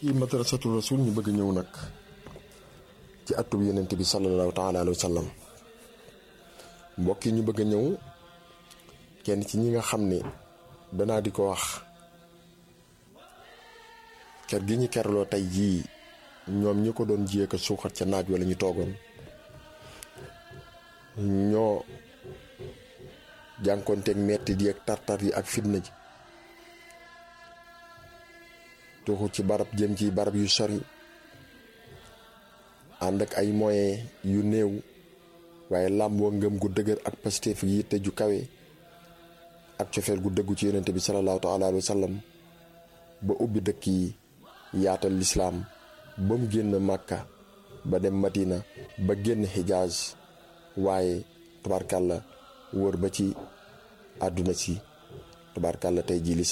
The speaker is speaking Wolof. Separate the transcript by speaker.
Speaker 1: yi madrasatul rasul ñu bëgg ñëw nag ci atub yonent bi sallallahu taala alayhi wa sallam mbokk yi ñu bëgg a ñëw kenn ci ñi nga xam ne danaa di ko wax ker gi ñu kerloo tey jii ñoom ñi ko doon jiyee ko suuxat ca naaj wala ñu toogoon ñoo jànkoonteeg metti di ak tartar yi ak fitna ji tuxu ci barab jëm ci barab yu sori ànd ak ay moyens yu néew waaye làmboo ngëm gu dëgër ak pastéef yi yitte ju kawe ak cofeel gu dëggu ci yonente bi salallaahu taala alayhi wa sallam ba ubbi dëkk yi yaatal lislaam ba mu génn màkka ba dem madina ba génn xijaaz waaye tubaarkàlla wër ba ci àdduna si tubaarkàlla tey jii